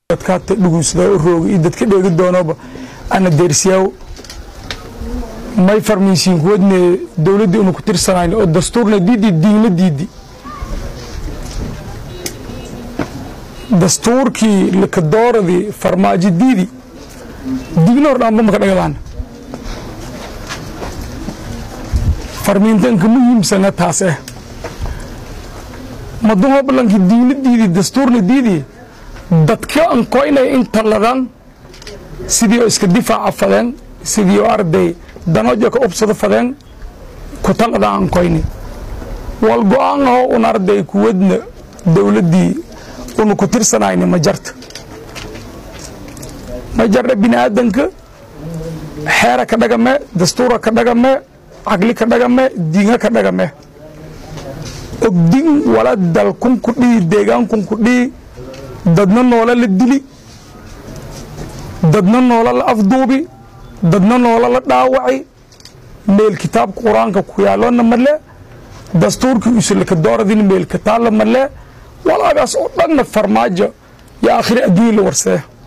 dadkaata dhugunsada u rooga iyo dadka dheegi doonaba ana deersiyaaw may farmaysiin kuwadne dowladdii una ku tirsanayn oo dastuurna diidi diinla diidi dastuurkii likadooradii farmaajo diidi digna hor dhaanba maka dhagadaan farmiintanka muhiimsana taas eh madumo ballankii diinla diidi dastuurna diidi dadka ankoynay inta ladan sidii oo iska difaaca fadeen sidii oo arday danoja ka ubsado fadeen kutalada ankoyni wal go-aan aho un arday kuwadna dowladdii una ku tirsanayni ma jarta ma jarna bini aadanka xeera ka dhagame dastuura ka dhagame caqli ka dhagame diinga ka dhagame ogdin wala dalkun ku dhihi deegaankun ku dhihi dadna noola la dili dadna noola la afduubi dadna noola la dhaawaci meel kitaabka qur-aanka ku yaaloona male dastuurkii usulaka dooradin meel kataalla male walaagaas oo dhanna farmaajo yo aakhiri adduunya la warsee